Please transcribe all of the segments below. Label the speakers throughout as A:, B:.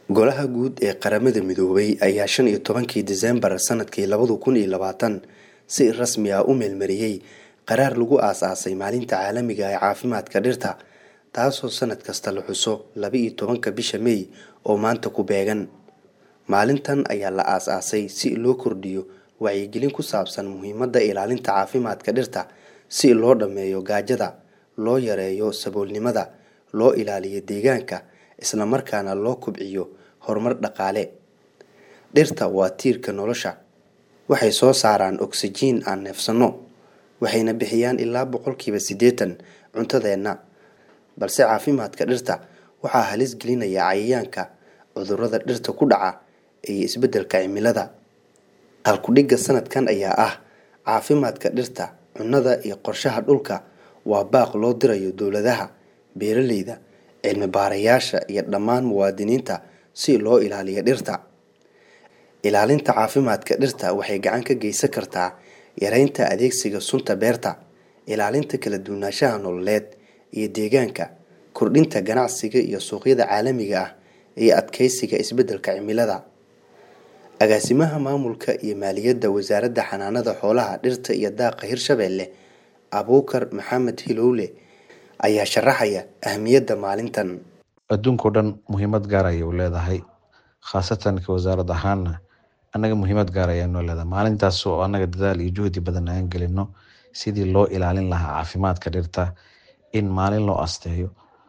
A: golaha guud ee qaramada midoobay ayaa shan iyo tobankii diseembar sanadkii labada kun iyo labaatan si rasmi ah u meelmariyey qaraar lagu aas-aasay maalinta caalamiga ee caafimaadka dhirta taasoo sanad kasta la xuso laba iyo tobanka bisha mey oo maanta ku beegan maalintan ayaa la aas-aasay si loo kordhiyo wacyigelin ku saabsan muhiimadda ilaalinta caafimaadka dhirta si loo dhammeeyo gaajada loo yareeyo saboolnimada loo ilaaliyo deegaanka islamarkaana loo kubciyo horumar dhaqaale dhirta waa tiirka nolosha waxay soo saaraan oksijiin aan neefsanno waxayna bixiyaan ilaa boqolkiiba siddeetan cuntadeenna balse caafimaadka dhirta waxaa halis gelinaya cayayaanka cudurrada dhirta ku dhaca iyo isbeddelka cimilada halkudhigga sanadkan ayaa ah caafimaadka dhirta cunnada iyo qorshaha dhulka waa baaq loo dirayo dowladaha beeraleyda cilmi baarayaasha iyo dhammaan muwaadiniinta si loo ilaaliyo dhirta ilaalinta caafimaadka dhirta waxay gacan ka geysan kartaa yareynta adeegsiga sunta beerta ilaalinta kala duwanaanshaha nololeed iyo deegaanka kordhinta ganacsiga iyo suuqyada caalamiga ah iyo adkeysiga isbeddelka cimilada agaasimaha maamulka iyo maaliyadda wasaaradda xanaanada xoolaha dhirta iyo daaqa hirshabeelle abuukar maxamed hilowle ayaa sharaxaya ahmiyadda maalintan
B: adduunkao dhan muhiimad gaar ayay u leedahay khaasatan ka wasaarad ahaana annaga muhiimad gaar ayaa noo leedahay maalintaas oo annaga dadaal iyo juhdi badan aan gelino sidii loo ilaalin lahaa caafimaadka dhirta in maalin loo asteeyo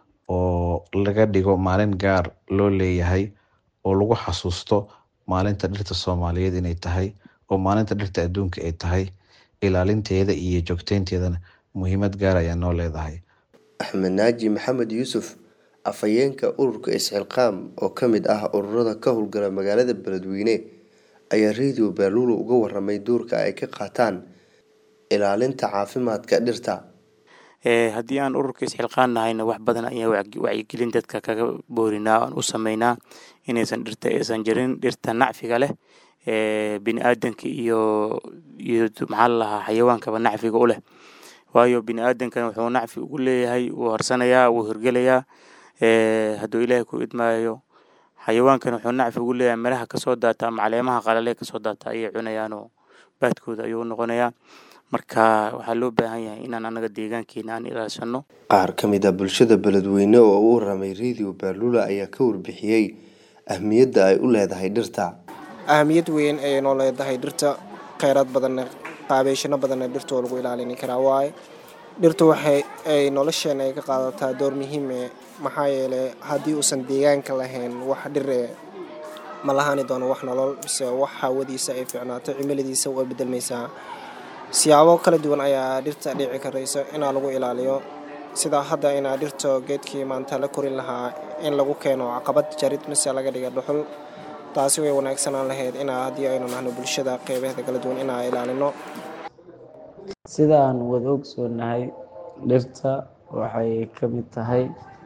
B: oo laga dhigo maalin gaar loo leeyahay oo lagu xasuusto maalinta dhirta soomaaliyeed inay tahay oo maalinta dhirta adduunka ay tahay ilaalinteeda iyo joogteynteedana muhiimad gaar ayaa noo leedahay
A: axmed naaji maxamed yuusuf afhayeenka ururka isxilqaam oo ka mid ah ururada ka howlgala magaalada beledweyne ayaa radio baaluulo uga waramay doorka ay ka qaataan ilaalinta caafimaadka dhirta
C: haddii aan ururka isxilqaan nahayna wax badan ayaa wacyigelin dadka kaga boorinaa aan u sameynaa inaysan dhirta aysan jirin dhirta nacfiga leh bini aadanka iyo iyo maxaa lalahaa xayawaankaba nacfiga u leh waayo bini aadankan wuxuu nacfi ugu leeyahay wuu harsanayaa wuu hirgelayaa hadduu ilaahay ku idmaayo xayawaankan wuxuu nacfi ugu leeyahay miraha kasoo daata ama caleemaha qalale kasoo daata ayay cunayaanoo baadkooda ayuu noqonayaa marka waxaa loo baahan yahay inaan anaga deegaankeena aan ilaashano
A: qaar ka mid a bulshada beledweyne oo u waramay radio baalula ayaa ka warbixiyey ahmiyadda ay u leedahay dhirta
D: ahamiyad weyn ayay noo leedahay dhirta kheyraad badanna qaabeeshano badanna dhirta oo lagu ilaalini karaa waaye dhirta waxay ay nolosheena ay ka qaadataa door muhiime maxaa yeelay haddii uusan deegaanka lahayn wax dhire ma lahaani doono wax nolol mise wax hawadiisa ay fiicnaato cimiladiisa waa bedelmaysaa siyaabo kala duwan ayaa dhirta dhici karayso inaa lagu ilaaliyo sidaa hadda inaa dhirta geedkii maanta la korin lahaa in lagu keeno caqabad jarid mise laga dhiga dhuxul taasi way wanaagsanaan lahayd inaa haddii aynu nahno bulshada qeybaheeda kala duwan inaa ilaalino
E: sida aan wada ogsoonahay dhirta waxay ka mid tahay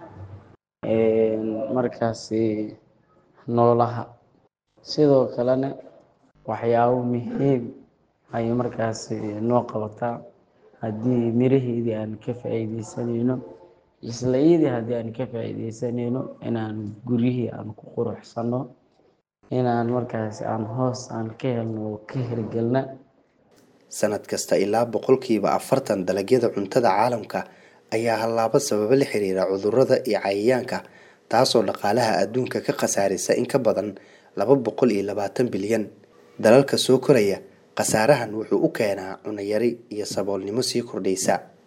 E: markaasi noolaha sidoo kalena waxyaabo muhiim ayay markaasi noo qabataa haddii miraheedii aan ka faa-iideysanayno isla iidii haddii aan ka faa-iideysanayno inaan guryihii aan ku quruxsano inaan markaasi aan hoos aan ka helno oo ka hirgelna
A: sanad kasta ilaa boqolkiiba afartan dalagyada cuntada caalamka ayaa hallaabo sababo la xiriira cudurrada iyo cayayaanka taasoo dhaqaalaha adduunka ka khasaarisa in ka badan laba boqol iyo labaatan bilyan dalalka soo koraya khasaarahan wuxuu u keenaa cunayari iyo saboolnimo sii kordhaysa